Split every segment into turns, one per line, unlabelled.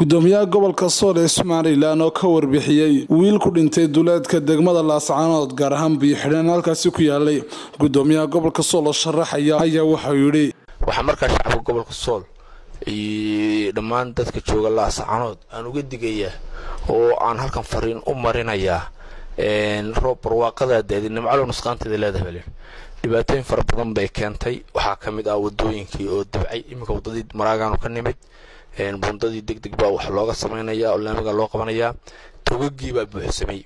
gudoomiyaha gobolka sool ee somalilan oo ka warbixiyey wiil ku dhintay duleedka degmada laascaanood gaar ahaan biyo-xidheen halkaasi ku yaalay gudoomiyaha gobolka sool oo sharaxaya ayaa wuxuu yidhi
waxaa markaa shacabka gobolka sool iyo dhammaan dadka jooga laascaanood aan uga digayaa oo aan halkan fariin u marinayaa roob barwaaqadaa daadi nimcalo nusqaanteeda leedahay balen dhibaatooyin fara badan bay keentay waxaa ka mid ah wadooyinkii oo dabcay iminka wadadii maraagaanu ka nimid bundadii deg deg baa wax looga samaynayaa oo laamiga loo qabanayaa togagii baa buuxsamay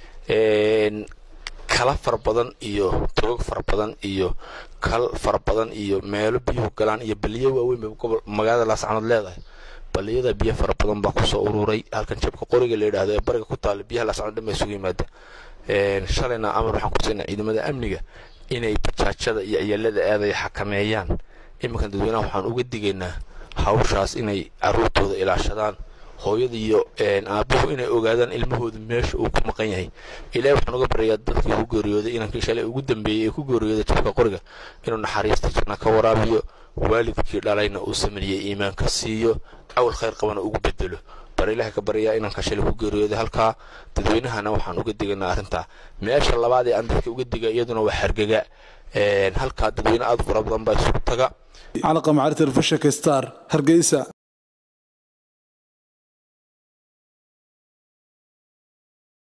kala fara badan iyo togag fara badan iyo kal fara badan iyo meelo biyuhu galaan iyo baliyo waaweyn bay gobol magaalada laascanood leedahay baliyada biyo fara badan baa kusoo ururay halkan jabka qoriga la yidhaahdo ee bariga ku taala biyaha laascanood dhan baa isugu yimaada shalayna amar waxaan kusiinaa ciidamada amniga inay bajaajada iyo ciyaalada aadaya xakameeyaan iminkan dadweynaha waxaan uga digaynaa hawshaas inay caruurtooda ilaashadaan hooyada iyo aabuhu inay ogaadaan ilmahooda meesha uu ku maqan yahay ilaahay waxaan uga baryayaa dadkii ku geeriyooday inankii shalay ugu dambeeyey ee ku geeriyooday jabka qoriga inuu naxariista janna ka waraabiyo waalidkii dhalayna uu sameeyey iimaanka siiyo cawl khayr qabana ugu bedelo bar ilahay ka baryayaa inanka shalay ku geeriyooday halkaa dadweynahana waxaan uga digaynaa arrintaa meesha labaad ee aan dadka uga diga iyaduna waa xargega halkaa dadweyne aad fara badan baa isugu taga
calaqa macari telefishinka star hargeysa